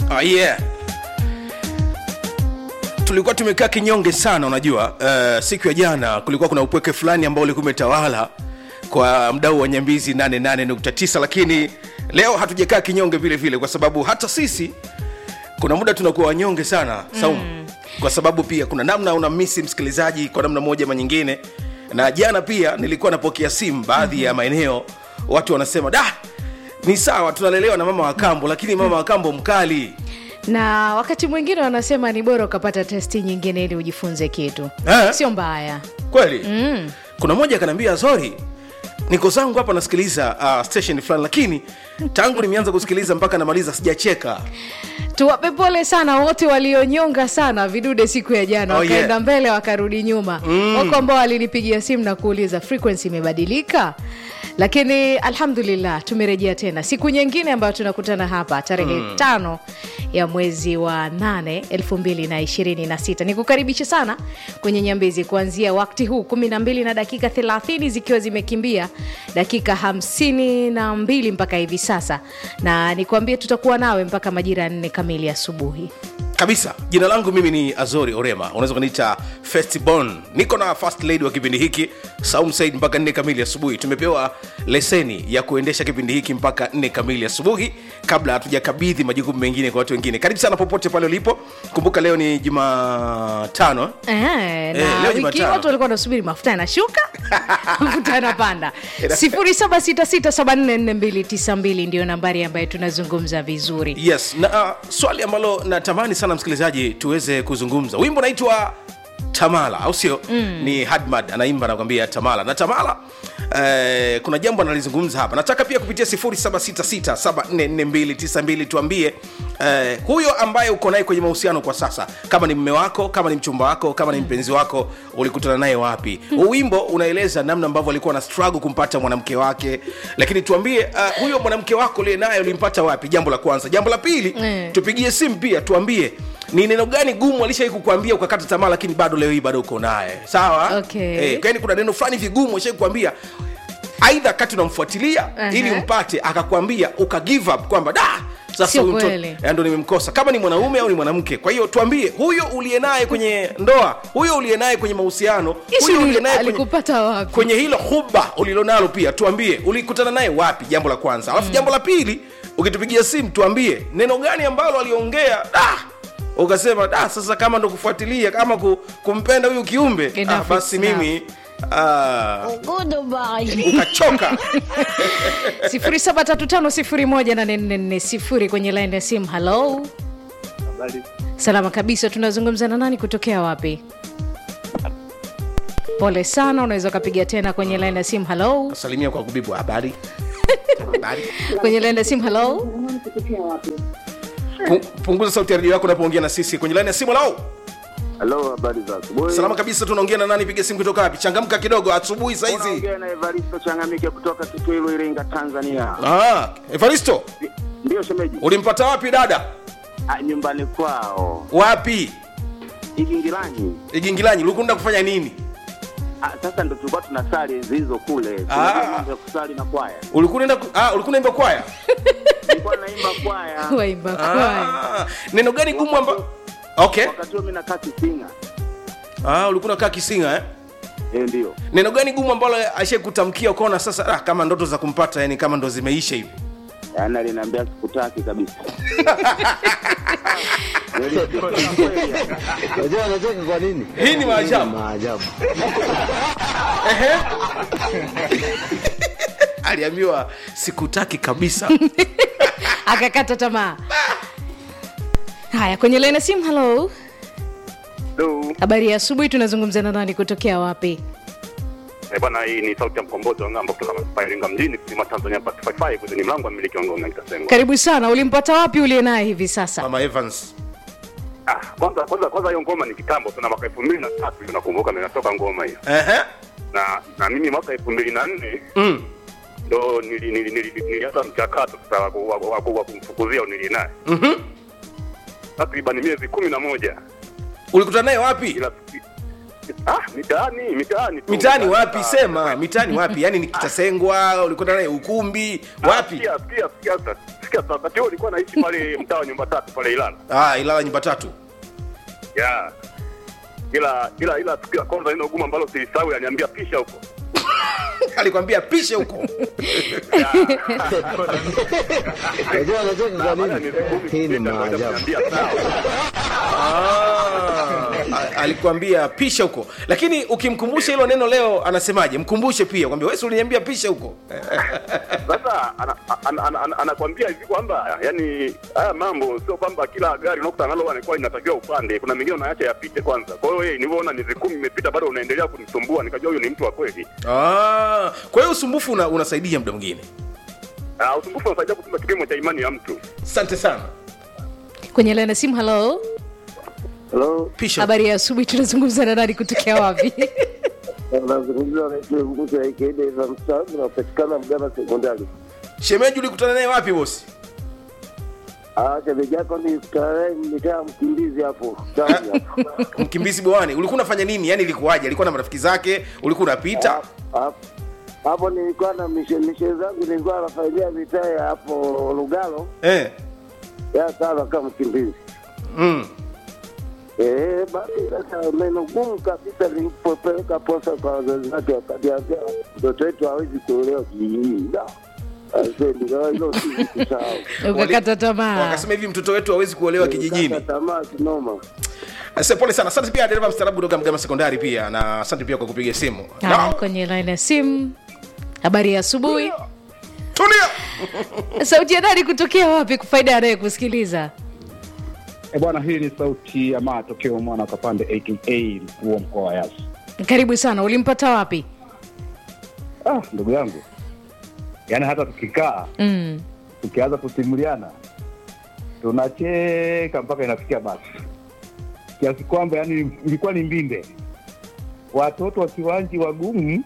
Oh, yeah. tulikuwa tumekaa kinyonge sana unajua uh, siku ya jana kulikuwa kuna upweke fulani ambao ulikuwa umetawala kwa mdau wa nyambizi 88.9 lakini leo hatujakaa kinyonge vile vile kwa sababu hata sisi kuna muda tunakuwa wanyonge sana saumu mm. kwa sababu pia kuna namna unamisi msikilizaji kwa namna moja ama nyingine na jana pia nilikuwa napokea simu baadhi mm-hmm. ya maeneo watu wanasema da ni sawa tunalelewa na mama wa kambo lakini mama wa kambo mkali na wakati mwingine wanasema ni bora ukapata testi nyingine ili ujifunze kitu Eh? sio mbaya kweli mm. kuna mmoja akaniambia sorry niko zangu hapa nasikiliza uh, station fulani lakini tangu nimeanza kusikiliza mpaka namaliza sijacheka tuwape pole sana wote walionyonga sana vidude siku ya jana Oh, wakaenda yeah. mbele wakarudi nyuma mm. wako ambao walinipigia simu na kuuliza frequency imebadilika lakini alhamdulillah tumerejea tena siku nyingine ambayo tunakutana hapa tarehe mm. tano ya mwezi wa 8 226 nikukaribisha sana kwenye nyambizi kuanzia wakti huu 12 na dakika 30 zikiwa zimekimbia dakika 52 mpaka hivi sasa na nikwambie tutakuwa nawe mpaka majira ya nne kamili asubuhi kabisa jina langu mimi ni azori orema unaweza kuniita festibon niko na first lady wa kipindi hiki saum said mpaka nne kamili asubuhi tumepewa leseni ya kuendesha kipindi hiki mpaka nne kamili asubuhi kabla hatujakabidhi majukumu mengine kwa watu wengine karibu sana popote pale ulipo kumbuka leo ni jumatano Eh, Eh, na leo wiki hii Jumatano. watu walikuwa wanasubiri mafuta yanashuka mafuta yanapanda Ina- 0766744292 ndio nambari ambayo tunazungumza vizuri yes na uh, swali ambalo natamani sana msikilizaji tuweze kuzungumza wimbo naitwa tamala au sio mm. ni hadmad anaimba nakwambia tamala na tamala eh, kuna jambo analizungumza hapa nataka pia kupitia 766744292 tuambie eh, huyo ambaye uko naye kwenye mahusiano kwa sasa kama ni mme wako kama ni mchumba wako kama ni mpenzi wako ulikutana naye wapi huu wimbo unaeleza namna ambavyo alikuwa na struggle kumpata mwanamke wake lakini tuambie uh, huyo mwanamke wako uliye naye ulimpata wapi jambo la kwanza jambo la pili Mm. tupigie simu pia tuambie ni neno gani gumu alishai kukwambia ukakata tamaa lakini bado leo hii bado uko naye sawa Okay. eh, kwani kuna neno fulani vigumu ashai kukwambia aidha kati unamfuatilia Aha. ili umpate akakwambia uka give up kwamba da sasa Sio huyu mtoto- kweli. eh, ndo nimemkosa kama ni mwanaume au ni mwanamke kwa hiyo tuambie huyo uliye naye kwenye ndoa huyo uliye naye kwenye mahusiano Ishi huyo uli- uliye naye kwenye, alikupata wapi kwenye hilo huba ulilonalo pia tuambie ulikutana naye wapi jambo la kwanza alafu mm. jambo la pili ukitupigia simu tuambie neno gani ambalo aliongea da ukasema da sasa kama ndo kufuatilia kama ku, kumpenda huyu kiumbe ah, Enough basi is enough. mimi ah, ukachoka 0735018440 kwenye line ya simu halo Habari. salama kabisa tunazungumza na nani kutokea wapi pole sana unaweza ukapiga tena kwenye line ya simu halo salimia kwa kubibu habari habari kwenye line ya simu halo Pu- punguza sauti ya redio yako unapoongea na sisi kwenye laini ya simu lao Halo, habari za asubuhi. salama kabisa tunaongea na nani piga simu kutoka wapi changamka kidogo asubuhi saizi Unaongea na Evaristo Changamike kutoka Kitwilu, Iringa, Tanzania. ah, evaristo Ndio shemeji. ulimpata wapi dada Ah, nyumbani kwao wapi Igingilani. igingilanyi ulikunda kufanya nini Ah, sasa ndo tulikuwa tunasali enzi hizo kule. Ah. Tunajua mambo ya kusali na kwaya. ulikuwa unaenda ku- ah, ulikuwa unaimba kwaya Nilikuwa naimba kwaya. waimba kwaya ah, neno gani gumu amba okay Wakati huo mimi nakaa Kisinga. ah, ulikuwa unakaa kisinga eh? Eh, ndio. neno gani gumu ambalo ashai kutamkia ukaona sasa ah, kama ndoto za kumpata yani kama ndo zimeisha hivi Yaani aliniambia sikutaki kabisa. Nilisikia kweli. Unajua anacheka kwa nini? hii ni maajabu Maajabu. Ehe. aliambiwa sikutaki kabisa akakata tamaa haya kwenye line ya simu halo Hello. habari ya asubuhi tunazungumza na nani kutokea wapi Eh, bwana hii ni sauti ya mkombozi wa ng'ambo kutoka Manispaa Iringa mjini kusima Tanzania part 55 ni mlango wa mmiliki wa ngome nitasema. karibu sana ulimpata wapi uliye naye hivi sasa mama evans Ah, kwanza kwanza kwanza hiyo ngoma ni kitambo sana mwaka 2003 hiyo nakumbuka ninatoka ngoma hiyo. Ehe. Na na mimi mwaka 2004 Mm. ndo nili nili nili nilianza mchakato sasa wa ku- wa ku- wa ku- wa kumfukuzia unili naye. Mhm. Takriban miezi kumi na moja ulikutana naye wapi ila Ah, mitaani, mitaani tu. mitaani wapi Ah, sema mitaani wapi yaani ni kitasengwa ulikwenda naye ukumbi ah, wapi Sikia, sikia, sikia sasa. Sikia sasa. Wakati huo nilikuwa naishi pale mtaa wa nyumba tatu pale Ilala. ah, ilala nyumba tatu Yeah. Ila ila ila tukio la kwanza neno gumu ambalo silisahau aliniambia pisha huko. alikwambia pishe huko Unajua anacheka kwa Baada ya nini? miezi kumi Hii ni kupita, akaja maajabu. kuniambia sawa. Ah, a- alikwambia pisha huko lakini ukimkumbusha hilo neno leo anasemaje mkumbushe pia kwambia wewe si uliniambia pisha huko Sasa ana- ana- ana- ana- anakwambia hivi kwamba yani haya mambo sio kwamba kila gari unakutana nalo anakuwa inatakiwa upande. Kuna mengine unaacha yapite kwanza. Kwa hiyo yeye nilivyoona miezi kumi imepita bado unaendelea kunisumbua, nikajua huyu ni mtu wa kweli. ah, kwa hiyo usumbufu una, unasaidia muda mwingine Ah, usumbufu unasaidia kupima kipimo cha imani ya mtu. asante sana kwenye laini ya simu halo Hello, pisha huko. habari ya asubuhi tunazungumza na nani kutokea wapi nazungumza na mguso ya Ikaida za mstaafu napatikana Mgama Sekondari. shemeji ulikutana naye wapi bosi Ah, shemeji yako ni starehe, nimekaa mkimbizi hapo ndani hapo. mkimbizi bwani ulikuwa unafanya nini yani ilikuwaje alikuwa na marafiki zake ulikuwa unapita Hapo- hapo nilikuwa na mishe mishe zangu nilikuwa nafanyia mitaa ya hapo Lugalo eh. ya sana kama mkimbizi mm. Eh, basi sasa neno gumu kabisa nilipopeleka posa kwa wazazi wake wakaniambia mtoto wetu hawezi kuolewa kijijini. Da. Sasa ndio hilo si kusahau. ukakata tamaa wakasema hivi mtoto wetu hawezi kuolewa kijijini Kata tamaa kinoma. Asante, pole sana asante pia dereva mstaarabu kutoka mgama sekondari pia na asante pia kwa kupiga simu Haya, Na- kwenye laini ya simu habari ya asubuhi tulia sauti ya nani kutokea wapi kwa faida anaye kusikiliza E bwana, hii ni sauti ya matokeo mwana wa Kapande aka mkuu wa mkoa wa Yasi. karibu sana ulimpata wapi Ah, ndugu yangu, yaani hata tukikaa mm. tukianza kusimuliana tunacheka mpaka inafikia basi kiasi kwamba yani ilikuwa ni mbinde, watoto wa kiwanji wagumu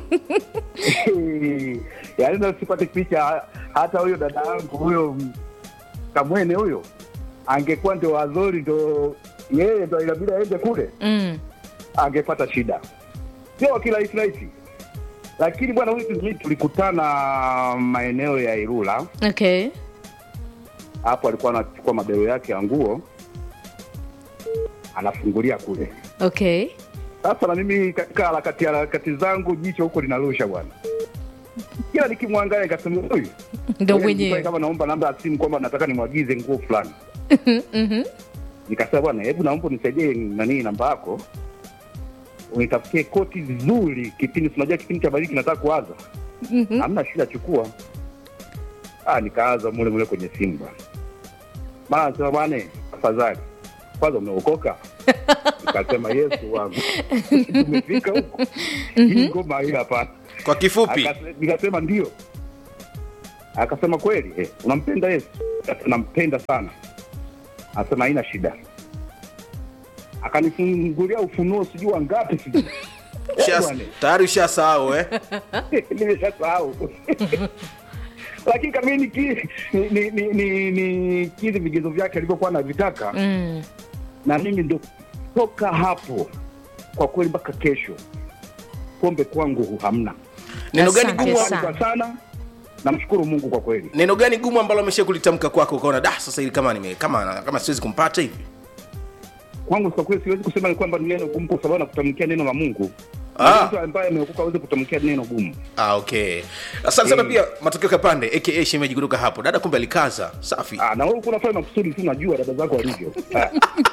yaani nasipate picha. Hata huyo dada yangu huyo Kamwene huyo angekuwa ndio Wazori, ndo yeye ndo inabidi aende kule Mm. angepata shida, sio kirahisi rahisi. Lakini bwana huyu mimi tulikutana maeneo ya Ilula, okay hapo alikuwa anachukua mabelo yake ya nguo anafungulia kule. okay Sasa na mimi katika harakati harakati zangu jicho huko linarusha bwana, kila nikimwangalia nikasema huyu ndo Ngoja mwenyewe nikupe kama naomba namba ya simu kwamba nataka nimwagize nguo fulani. Nikasema bwana, hebu naomba unisaidie nani namba yako, unitafutie koti zuri, kipindi tunajua kipindi cha baridi kinataka kuanza. Hamna shida, chukua. Ah, nikaanza mule mule kwenye simu bwana. Maana nasema bwana, afadhali kwanza umeokoka. Nikasema Yesu wangu, tumefika huko, hii ngoma hii hapana. kwa kifupi Akase- nikasema ndio akasema kweli eh, unampenda yesu Nikasema, nampenda sana akasema haina shida akanifungulia ufunuo sijui wangapi sijui Ushas- bwana. tayari ushasahau eh? nimeshasahau lakini kama ni ki- ni- ni- ni- ni- ni kizi vigezo vyake alivyokuwa anavitaka mm. na mimi ndo toka hapo kwa kweli mpaka kesho pombe kwangu hamna neno gani Asante gumu sana. kwa sana namshukuru mungu kwa kweli neno gani gumu ambalo amesha kulitamka kwako ukaona da sasa hili kama nime kama kama siwezi kumpata hivi kwangu kwa kweli siwezi kusema ni kwamba ni neno gumu kwa sababu nakutamkia neno la mungu Ah. mtu ambaye ameokoka aweze kutamkia neno gumu ah, okay asante sana Eh. pia matokeo kapande aka shemeji kutoka hapo dada kumbe alikaza safi Ah, na wewe kunafanya makusudi tu najua dada zako walivyo Ah.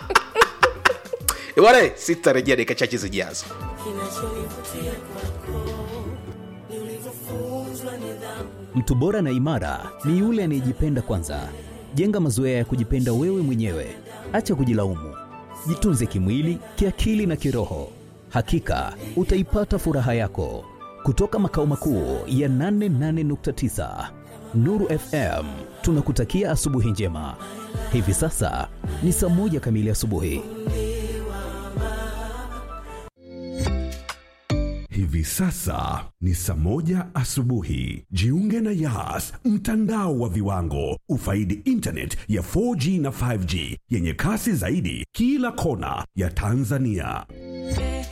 Eh, bwana sitarejea dakika chache zijazo Mtu bora na imara ni yule anayejipenda kwanza. Jenga mazoea ya kujipenda wewe mwenyewe, acha kujilaumu. Jitunze kimwili, kiakili na kiroho. Hakika utaipata furaha yako. Kutoka makao makuu ya 88.9 Nuru FM, tunakutakia asubuhi njema. Hivi sasa ni saa moja kamili asubuhi. Hivi sasa ni saa moja asubuhi. Jiunge na Yas, mtandao wa viwango. Ufaidi internet ya 4G na 5G yenye kasi zaidi kila kona ya Tanzania.